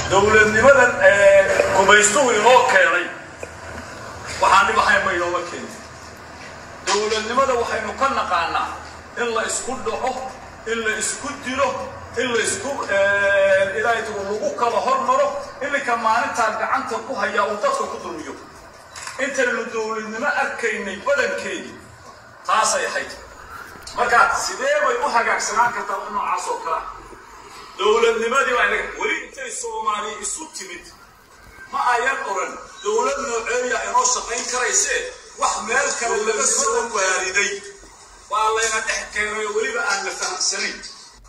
dowladnimadan gumaystuhu inoo keenay waxaan dhib ahayn ma inooma keenin dowladnimada waxaynu ka naqaanaa in la isku dhaco in la isku dilo in la isku ilaahay lagu kala hormaro iminka maalintaa gacanta ku hayaa uu dadka ku dulmiyo intaynu dowladnimo arkaynay badankeedii taasay ahayd marka sidee bay u hagaagsanaan kartaa u noocaas oo kale dowladnimadii baa inaga weli intay soomaaliya isu timid ma ayan oran dowlad nooceeya inoo shaqayn karaysee wax meel kale laga soo waariday waa layna dhex keenay oo weliba aan la fahamsanayn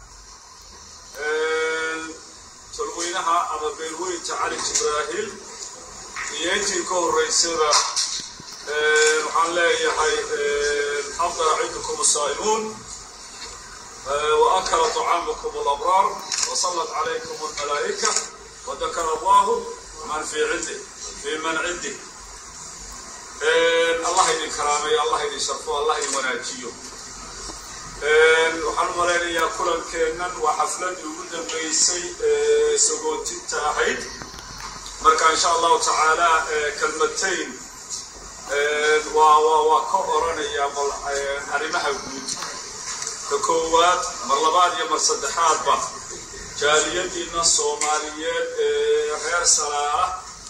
tolweynaha ama beelweynta cali jibraahil iyo intii ka horraysaba waxaan leeyahay afdala ciidukum asaa'imuun وأكل طعامكم الأبرار وصلت عليكم الملائكة وذكر الله من في عنده في من عنده الله يدي كرامي الله يدي شرفه الله يدي مناجيه waxaan malaynayaa kulankeennan waa xafladii ugu dambeysay sagootinta ahayd marka insha allahu tacaala kalmatayn waa ka oranayaa bal arrimaha guud ka koowaad mar labaad iyo mar saddexaadba jaaliyadiina soomaaliyeed ee reer salaala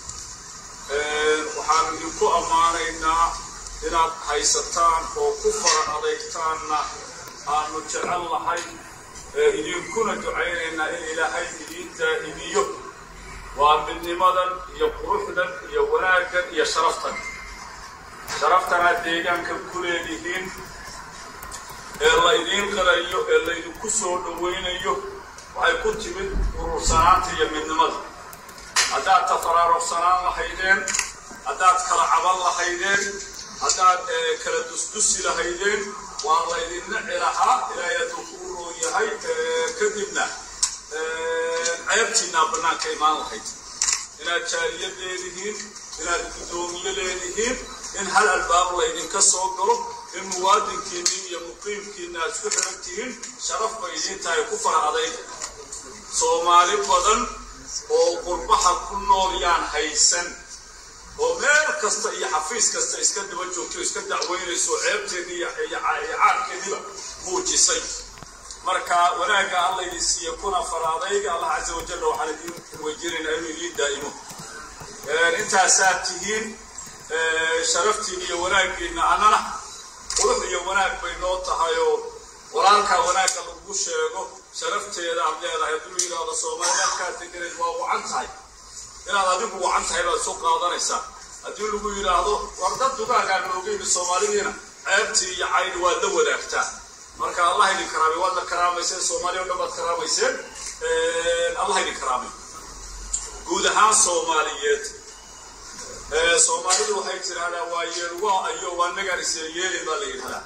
waxaanu idinku ammaanaynaa inaad haysataan oo ku fara adeegtaanna aanu jecel lahay idinkuna ducaynaynaa in ilaahay idiin daa'imiyo waa midnimadan iyo quruxdan iyo wanaaggan iyo sharaftan sharaftanaad deegaanka ku leedihiin ee la idiin qirayo ee laydinku soo dhowaynayo waxay ku timid urursanaanta iyo midnimada haddaad tafaraaruqsanaan lahaydeen haddaad kala caban lahaydeen haddaad kala dusdusi lahaydeen waa laydinna cilahaa ilaahay hadduu kuu roon yahay kadibna ceebtiinaa bannaanka imaan lahayd inaad jaaliyad leedihiin inaad guddoomiye leedihiin in hal albaab laydinka soo galo in muwaadinkiinni iyo muqiimkiinna aad isku xiran tihiin sharaf bay idiin tahay ku fara adayg soomaali badan oo qurbaha ku nool yaan haysan oo meel kasta iyo xafiis kasta iska daba joogto iska dacweynayso ceebteedii iyo caarkeediiba muujisay marka wanaagga alla idin siiya kuna faraadayga allah casa wajalla waxaan idiin weydiinaynaa inuu idiin daa'imo intaasaad tihiin sharaftiin iyo wanaaggiinna annana qurux iyo wanaag bay noo tahay oo walaalkaa wanaagga lagu sheego sharafteeda aad leedahay hadduu yidhaahdo soomaali halkaa deganeed waa wacan tahay inaad adigu wacan tahay baad isu qaadanaysaa haddii lagu yidhaahdo war dad dugaagaan oogeyni soomaalidiina ceebtii iyo cayni waad la wadaagtaa marka allah idin karaamay waadna karaamayseen soomaaliya o dhan baad karaamayseen allah idin karaamay guud ahaan soomaaliyeed soomaalidu waxay tidhahdaa waa yeelwa ayo waa nagaan isyeelyeelin baa la yidhahdaa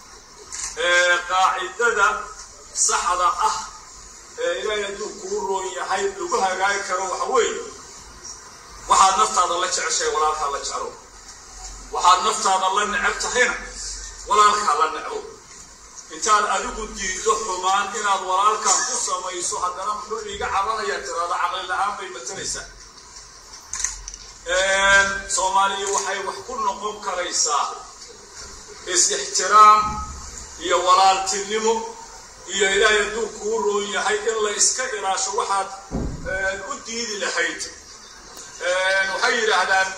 qaacidada saxda ah ee ilaahay hadduu kuu roon yahay lagu hagaagi karo waxa weeye waxaad naftaada la jeceshahay walaalkaa la jeclo waxaad naftaada la necab tahayna walaalkaa la necbo intaad adigu diido xumaan inaad walaalkaa ku samayso haddana muxuu iiga cabanayaa tiraada caqli la-aan bay matalaysaa soomaaliya waxay wax ku noqon karaysaa is-ixtiraam iyo walaaltinimo iyo ilaahay hadduu kuu roon yahay in la iska ilaasho waxaad u diidi lahayd waxay yidhaahdaan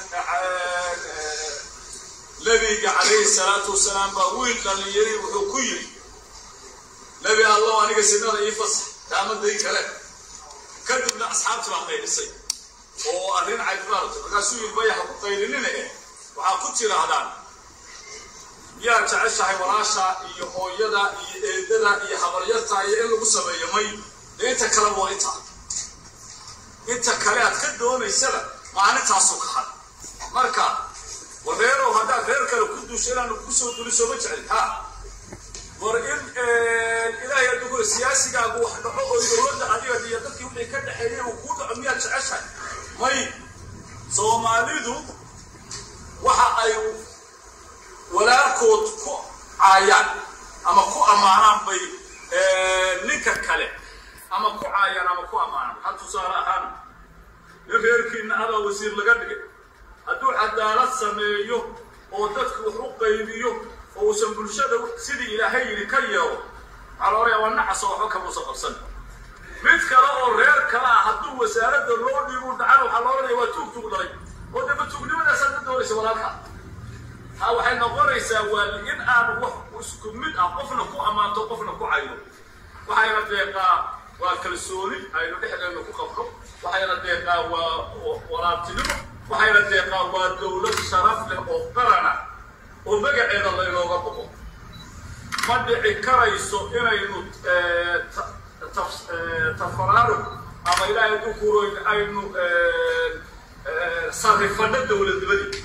nebiga calayhi salaatu wasalaam baa wiil dhallinyari wuxuu ku yidhi nebi allow aniga sinada ii fasax taamaday kale kadibna asxaabtii baa qaydhisay oo arrin caybaarta markaasuu yidhi bayaha ku qaylinina eh waxaa ku tidhaahdaan miyaad jeceshahay walaasha iyo hooyada iyo eedada iyo habaryarta iyo in lagu sameeyo may dee inta kale waa inta inta kale aad ka doonaysaba maalintaasu ka had marka wareerow haddaad reer kale ku duusho inaanu kusoo duliso ma jeclin ha war in ilaahay adugu siyaasigaagu wax dhaco oo dowladda adiga iyo dadkii wixii ka dhexeeyay uu kuu dhaco miyaad jeceshahay may soomaalidu waxa ay walaalkood ku caayaan ama ku ammaanaan bay ninka kale ama ku caayaan ama ku ammaanaan ha tusaale ahaan nin reerkiinna abaa wasiir laga dhigay hadduu cadaalad sameeyo oo dadka wax u qaybiyo oo uusan bulshada sidii ilaahay yidhi ka yeelo waxaa la odhaya waa nacas oo waxba kamuusan qabsan mid kale oo reer kale ah hadduu wasaaradda loo dhiibu dhacan waxaa la odhanaya waa tuug tuug dhalay oo daba tuugnimadaasaan ka doonaysa walaalka ha waxay noqonaysaa waa in aan wax isku mid ah qofna ku ammaanto qofna ku cayno waxayna deeqaa waa kalsooni aynu dhexdeena ku qabno waxayna deeqaa waa walaaltinimo waxayna deeqaa waa dowlad sharaf leh oo qarana oo magaceeda laynooga boqo ma dhici karayso inaynu tafaraarug ama ilaahay dukuroyn aynu sarifano dowladnimadii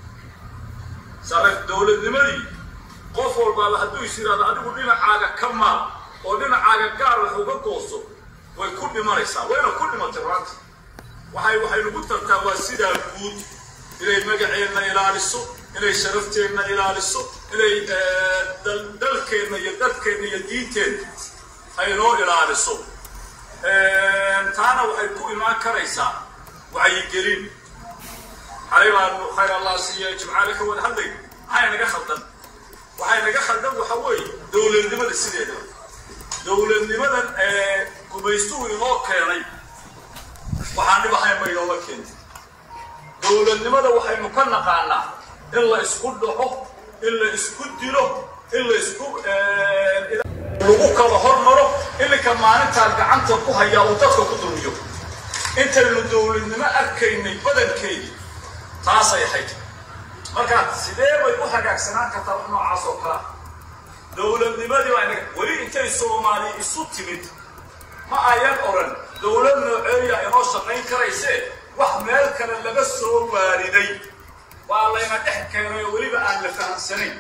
sarif dowladnimadii qof walbaaba hadduu is yidhahdo adigu dhinacaaga ka maal oo dhinacaaga gaar wax uga gooso way ku dhimanaysaa wayna ku dhimatay raanta waxay waxay nagu tartaa waa sidaa guud inay magaceenna ilaaliso inay sharafteenna ilaaliso inay dalkeenna iyo dadkeenna iyo diinteenna ay noo ilaaliso taana waxay ku imaan karaysaa wacyigelin xalay baanu khayr allah siiya jimcaale ka wada hadlay maxay naga khaldan waxay naga khaldan waxa weeye dowladnimada sideeda dowladnimadan ee gumaystuhu inoo keenay waxaan dhib ahayn ba inooma keentay dowladnimada waxaynu ka naqaanaa in la isku dhaco in la isku dilo in la isku lagu kala hormaro ilinka maalintaa gacanta ku hayaa uu dadka ku dulmiyo intaynu dowladnimo arkaynay badankeedii taasay ahayd marka sidee bay u hagaagsanaan kartaa wax noocaas oo kalea dowladnimadii baa inaga weli intay soomaali isu timid ma ayan odhan dowlad nooceeya inoo shaqayn karaysee wax meel kale laga soo waariday waa layna dhex keenay oo weliba aan la fahamsanayn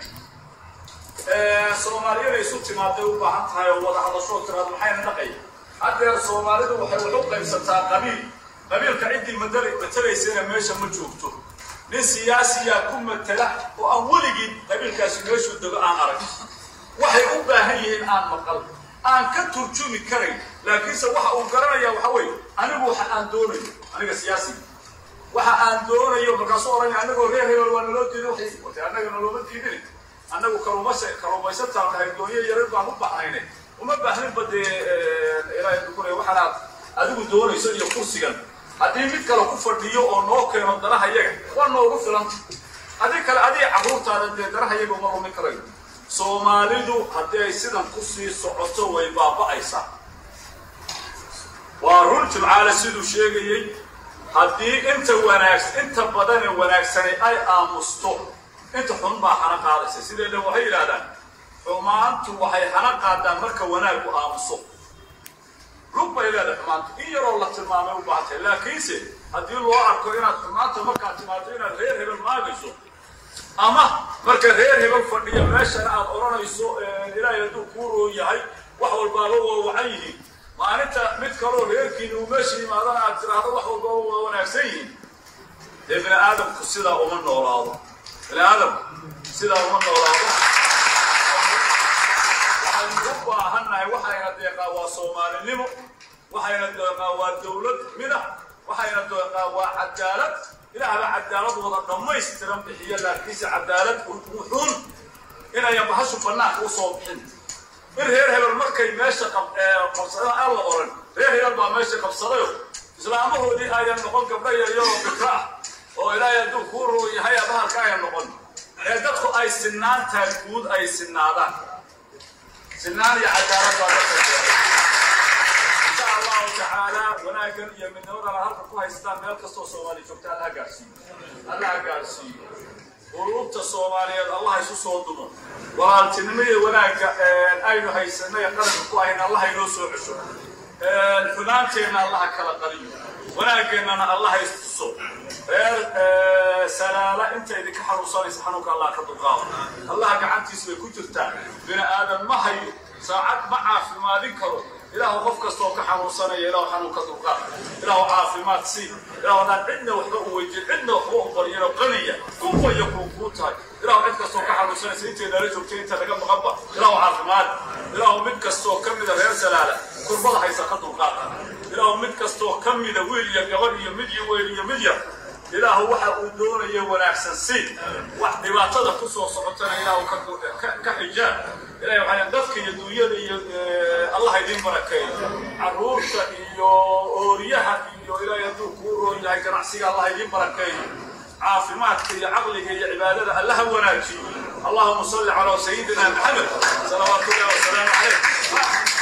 soomaaliyada isu timaaday u baahan tahay oo wada hadashoo tiraad maxayna dhaqay haddeer soomaalidu waxay wax u qaybsataa qabiil qabiilka ciddii matelaysana meesha ma joogto nin siyaasiyaa ku matela oo aan weligii qabiilkaasi meeshuu dego aan arag waxay u baahan yihiin aan maqal aan ka turjumi karayn laakiinse waxa uu garanaya waxa weeye anigu waxa aan doonayo aniga siyaasiga waxa aan doonayo markaasuu oranaya anagoo reer hebel waa naloo diiday waxay wate annaga nalooma diidin annagu kaluumaysa kaluumaysataan nahay doonyo yarar baan u baxnayne uma baahninba dee ilaahay dukunaya waxaanaad adigu doonayso iyo kursigan haddii mid kale ku fadhiyo oo noo keeno danaha yaga waa noogu filanta haddii kale adiga carruurtaada dee danaha yaga uma lumin karayo soomaalidu haddii ay sidan ku sii socoto way baaba'aysaa waa run jimcaale siduu sheegayey haddii inta wanaagsan inta badane wanaagsanay ay aamusto inta xun baa hana qaadaysa sideedhan waxay yidhahdaan xumaantu waxay hana qaadaan marka wanaagu aamuso lug bay leedahay xumaantu in yaroo la tilmaamay u baahatay laakiinse haddii loo arko inaad xumaanta markaad timaado inaad reer hebel maagayso ama marka reer hebel fadhiya meeshana aad odhanayso ilaahay hadduu kuu roon yahay wax walbaaba waa wacan yihiin maalinta mid kaloo reerkiina uu meesha yimaadana aad tiraahdo wax walbaaba waa wanaagsan yihiin dee bini aadamku sidaa uma noolaado bini aadamku sidaa uma noolaado waxaynu u baahannahay waxayna deeqaa waa soomaalinimo waxayna deeqaa waa dowlad mida waxayna deeqaa waa cadaalad ilaahba cadaalad wada dhammaystiran bixiya laakiinse cadaalad wuxuun inayan bahashu bannaanka usoo bixin in reer hebel markay meesha qabsadeen aan la oran reer hebel baa meesha qabsadayo islaamahoodii ayan noqon gabdha yaryaroo bikra ah oo ilaahay hadduu kuu roo yahay bahalka ayan noqon ee dadku ay sinaantaa guud ay sinaadaan sinaan iyo cadaalad baa dadka insha allahu tacaala wanaaggan iyo midnimadana halka ku haystaan meel kastoo soomaali joogta allaha gaarsiiyo allaha gaarsiiyo quluubta soomaaliyeed allah isu soo dumo walaaltinimo iyo wanaagga aynu haysanay qaranka ku ahayn allah inoo soo cesho xumaanteenna allaha kala qaliyo wanaageennana allaha istuso reer salaala inta idinka xanuunsanaysa xanuunka allah ka dulqaado allaha gacantiisa bay ku jirtaa bini aadan ma hayo saacad ma caafimaadin karo ilaahu qof kastoo ka xanuunsanaya ilaahu xanuunka dulqaad ilaahu caafimaad sii ilaahu haddaan cidna waxba u weydiin cidna waxba u baryano qaniya kunfaya kuu kuu tahay ilaahu cid kastoo ka xanuunsanaysa intay nala joogtay inta laga maqanba ilaahu caafimaad ilaahu mid kastoo ka mida reer salaala kurbada haysa ka dulqaad ilaahu mid kastoo ka mida wiil iyo gabadh iyo mid iyo weyl iyo mid yar ilaahu waxa uu doonaya wanaagsan si wax dhibaatada ku soo socotana ilaahu ka xijaab ilahay waxaa dadka iyo dunyada iyo allah idin barakeeyo caruurta iyo ooriyaha iyo ilaahay hadduu kuu roon yahay ganacsiga allah idin barakeeyo caafimaadka iyo caqliga iyo cibaadada allaha wanaajiyo allahuma salli calaa sayidina maxamed salawaatu ullahi wasalaamu calayh